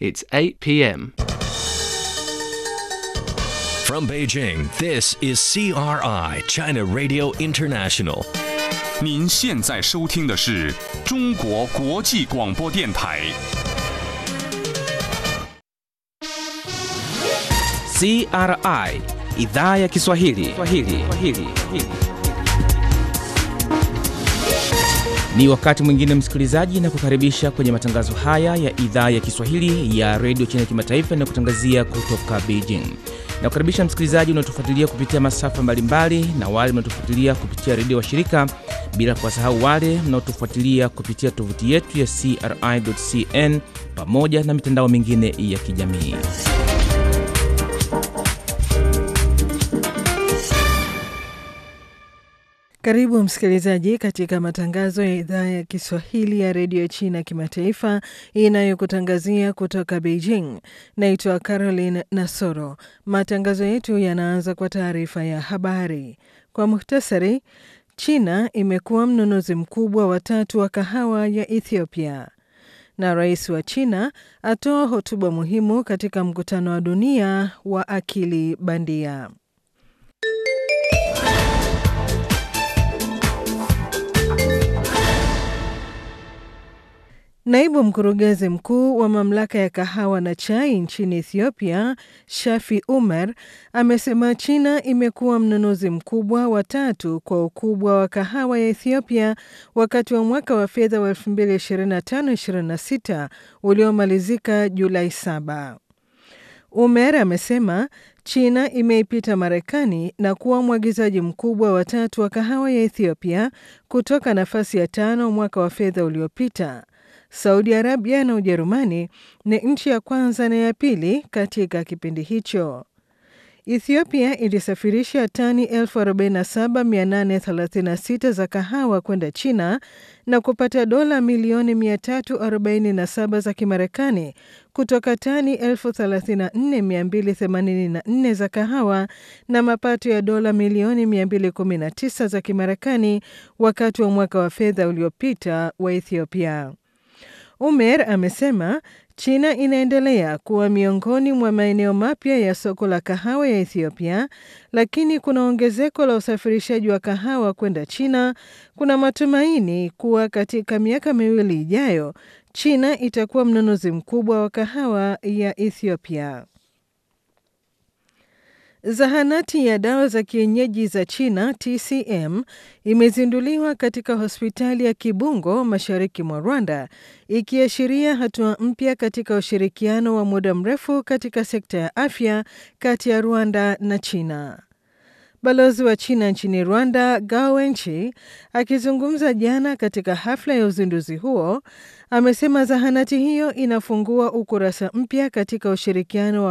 It's 8 p.m. From Beijing, this is CRI, China Radio International. 您现在收听的是中国国际广播电台。 CRI idhaa ya Kiswahili. Kiswahili. Kiswahili. Ni wakati mwingine msikilizaji, na kukaribisha kwenye matangazo haya ya idhaa ya Kiswahili ya redio China kimataifa na kutangazia kutoka Beijing. Na kukaribisha msikilizaji unaotufuatilia kupitia masafa mbalimbali na wale mnaotufuatilia kupitia redio wa shirika, bila kuwasahau wale mnaotufuatilia kupitia tovuti yetu ya CRI.cn pamoja na mitandao mingine ya kijamii. Karibu msikilizaji katika matangazo ya idhaa ya Kiswahili ya redio China kimataifa inayokutangazia kutoka Beijing. Naitwa Caroline Nasoro. Matangazo yetu yanaanza kwa taarifa ya habari. Kwa muhtasari, China imekuwa mnunuzi mkubwa wa tatu wa kahawa ya Ethiopia, na rais wa China atoa hotuba muhimu katika mkutano wa dunia wa akili bandia. Naibu mkurugenzi mkuu wa mamlaka ya kahawa na chai nchini Ethiopia, Shafi Umar, amesema China imekuwa mnunuzi mkubwa wa tatu kwa ukubwa wa kahawa ya Ethiopia wakati wa mwaka wa fedha wa 2025/26 uliomalizika Julai 7. Umer amesema China imeipita Marekani na kuwa mwagizaji mkubwa wa tatu wa kahawa ya Ethiopia kutoka nafasi ya tano mwaka wa fedha uliopita. Saudi Arabia na Ujerumani ni nchi ya kwanza na ya pili katika kipindi hicho. Ethiopia ilisafirisha tani 47836 za kahawa kwenda China na kupata dola milioni 347 za Kimarekani kutoka tani 34284 za kahawa na mapato ya dola milioni 219 za Kimarekani wakati wa mwaka wa fedha uliopita wa Ethiopia. Umer amesema China inaendelea kuwa miongoni mwa maeneo mapya ya soko la kahawa ya Ethiopia, lakini kuna ongezeko la usafirishaji wa kahawa kwenda China. Kuna matumaini kuwa katika miaka miwili ijayo China itakuwa mnunuzi mkubwa wa kahawa ya Ethiopia. Zahanati ya dawa za kienyeji za China TCM imezinduliwa katika hospitali ya Kibungo mashariki mwa Rwanda, ikiashiria hatua mpya katika ushirikiano wa muda mrefu katika sekta ya afya kati ya Rwanda na China. Balozi wa China nchini Rwanda, Gao Wenchi, akizungumza jana katika hafla ya uzinduzi huo, amesema zahanati hiyo inafungua ukurasa mpya katika ushirikiano wa